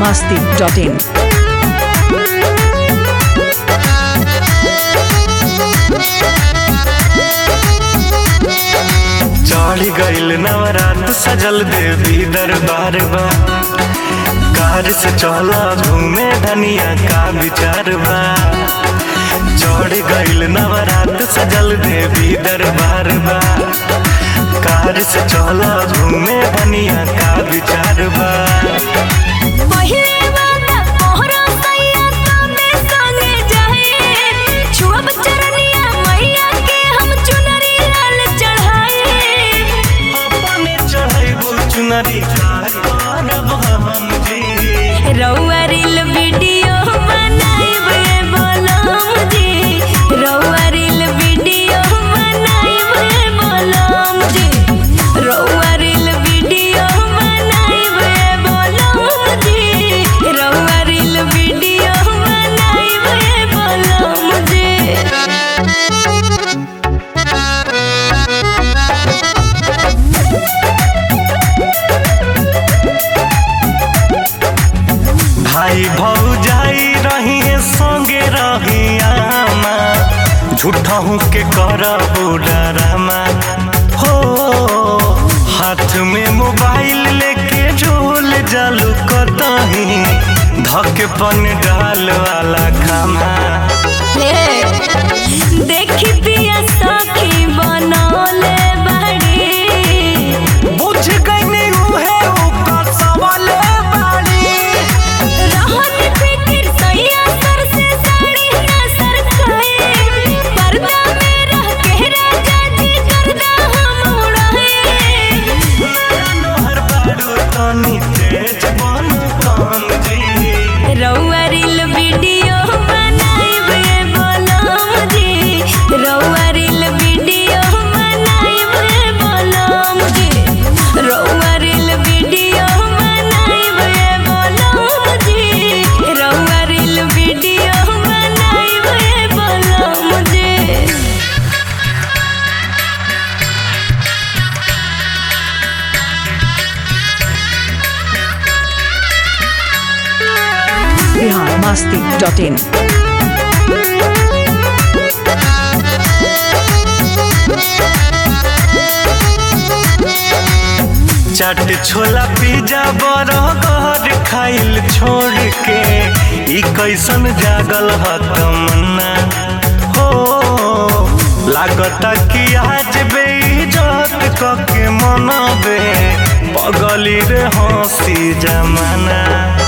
masti.in. चढ़ गईल नवरात सजल देवी दरबार बा कार से चला घूमे धनिया का विचार बा चढ़ गईल नवरात सजल देवी दरबार बा कार से चला घूमे धनिया का विचार बा पहिले वाला मोहरा सैया तमे संगे जाए छुअब चरनिया मैया के हम चुनरी लाल चढ़ाए अपने चढ़ाइबो चुनरी कार करब हम जी रउआ रील वीडियो बनाइबे बोलम जी रउआ रील वीडियो बनाइबे बोलम जी रउआ रील वीडियो बनाइबे बोलम जी रउआ रील वीडियो बनाइबे बोलम जी भाई भौजाई रही है संगे रही आमा झूठा हूँ के करबो डरामा हो हाथ में मोबाइल लेके झोल जालू कतही धके पन डाल वाला खामा देखी पिया सखी बनौले बड़ी बुझ गई उहे ओकर सवाले बाड़ी रहत फिकिर सैया सर से साड़ी ना सरकाए पर्दा में रह के राजा जी करदा हम उड़ाए नोहर बाड़ू तनी तेज बन कान जी रउआ रील वीडियो बनाइबे बोलम जी रउआ रील वीडियो बनाइबे बोलम जी रउआ रील वीडियो बनाइबे बोलम जी रउआ रील वीडियो बनाइबे बोलम जी Bihar masti.in. चाट छोला पिज्जा बर्गर खाइल छोड़ के ई कैसन जागल ह तमन्ना हो लागता कि आज बेइज्जत कके मनबे पगली रे हंसी जमाना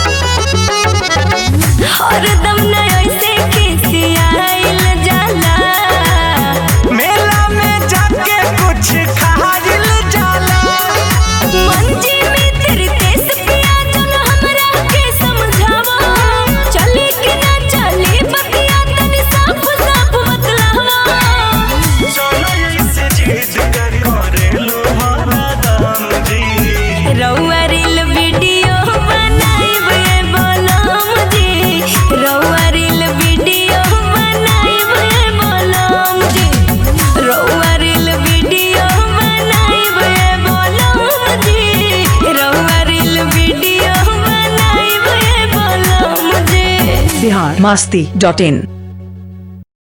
हरदम न ऐसे खिसियाइल जाला मेला में जाके कुछ खाइल जाला मंजी में तेरे देश पिया चल हमरा के समझावा चले कि ना चले बतिया तनी साफ साफ बतलावा चलो ऐसे जिद कर करेलू हरदम जी रउआ रील वीडियो बनाइबे बोलम जी रउआ रील वीडियो बनाइबे बोलम जी रउआ रील वीडियो बनाइबे बोलम जी रउआ रील वीडियो बनाइबे बोलम जी Bihar masti.in.